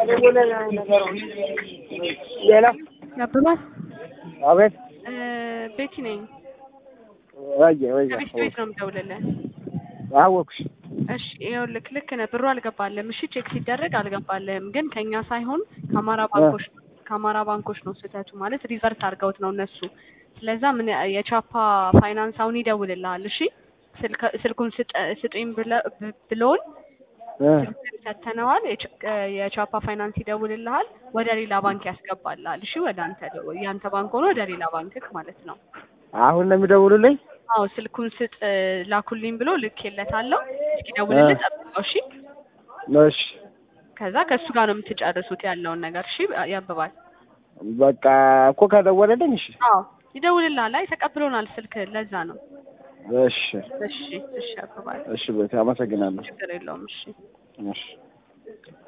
ሌላ ያብባል አቤት እ ቤቲ ነኝ። ወየ ወየ ከቤት ቤት ነው የምደውልልህ። አወኩሽ እሺ ይኸውልህ ልክ ነህ። ብሩ አልገባልህም። እሺ ቼክ ሲደረግ አልገባልህም፣ ግን ከኛ ሳይሆን ከአማራ ባንኮች ከአማራ ባንኮች ነው ስህተቱ። ማለት ሪቨርት አድርገውት ነው እነሱ። ስለዛ ምን የቻፓ ፋይናንስ አሁን ይደውልልሃል። እሺ ስልክ- ስልኩን ስጠ- ስጡኝ ብለ- ብ- ብለውን እ ስልኩን ሰተነዋል። የቻ- የቻፓ ፋይናንስ ይደውልልሃል፣ ወደ ሌላ ባንክ ያስገባልሃል። እሺ ወደ አንተ የአንተ ባንክ ሆኖ ወደ ሌላ ባንክክ ማለት ነው። አሁን ነው የሚደውሉልኝ? አዎ ስልኩን ስጥ ላኩልኝ ብሎ ልኬለታለሁ። እስኪደውልልህ ጠብቀው። እሺ እሺ ከዛ ከእሱ ጋር ነው የምትጨርሱት ያለውን ነገር። እሺ ያብባል። በቃ እኮ ከደወለልኝ እሺ አዎ ይደውልልሃል። አይ ተቀብሎናል ስልክ ለዛ ነው። እሺ እሺ እሺ ያብባል። እሺ ቤት አመሰግናለሁ። ችግር የለውም። እሺ እሺ